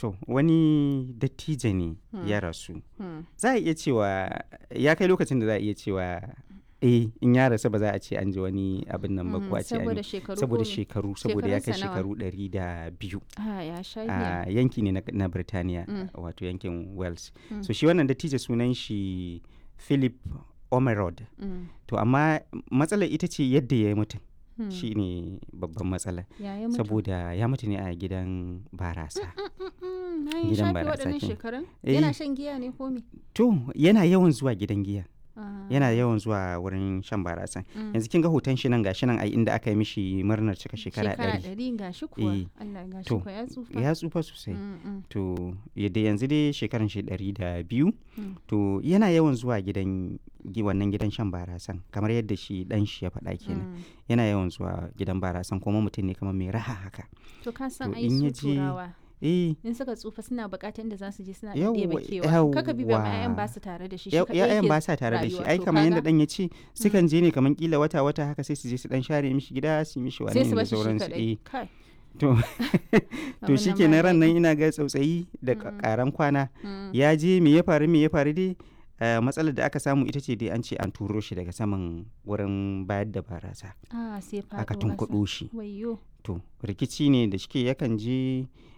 to wani dattijo ne Hmm. ya rasu Hmm. za a iya cewa ya kai lokacin da za a iya cewa eh in ya rasu ba za a ce an ji wani abin nan ba Mm, ko a ce an saboda yi shekaru saboda ko me? shekaru saboda ya kai Shekarunsa nawa? shekaru ɗari da biyu Ah, ya sha a giya. yanki ne na, na Birtaniya Mm. wato yankin Wales Mm. so shi wannan dattijo sunan shi Philip Omerod Mm. to amma matsalar ita ce yadda ya yi mutum Hmm. shi ne babban matsala Ya yi mutu. saboda ya mutu ne a gidan barasa Mm, mm, mm, na yi Gidan shafe barasa waɗannan kenan. shekarun? Eh. Yana shan giya ne ko me? to yana yawan zuwa gidan giya Ah. yana yawan zuwa wurin shan barasa Mm. yanzu kin ga hoton shi nan gashi nan ai inda aka yi mishi murnar cika shekara ɗari ɗari ga shi kuwa. Eh. Allah ga shi To, kuwa ya tsufa. ya tsufa sosai Mm, mm, to yadda yanzu dai shekaran shi ɗari da biyu Mm. to yana yawan zuwa gidan gi- wannan gidan shan barasan kamar yadda shi dan shi ya faɗa kenan mm. yana yawan zuwa gidan barasan kuma mutum ne kamar mai raha haka To ka san To, ai in ya su je- turawa. eh In suka tsufa suna buƙatar inda za su je suna Yawwa, ɗebe kewa. Kaka bi ba ma 'ya'yan yawwa. ba su tare da shi. shi ya kaɗai ya'yan yake ba sa tare da shi rayuwa. ai To kamar yadda kaga, dan ya ce sukan je ne kamar kila wata wata haka sai su je su dan share mishi gida su yi mishi wani sai su da bashi shi sauransu kaɗai. eh Kai. to to abin shi nan ke ba ran nan daɗi. ina ga tsautsayi da Mm. karan kwana Mm. ya je me ya faru me ya faru dai eh, matsalar da aka samu ita ce dai an ce an turo shi daga saman wurin bayar da barasa Ah, sai faɗo aka ƙasa. tunkuɗo shi Wayyo. to rikici ne da shike yakan je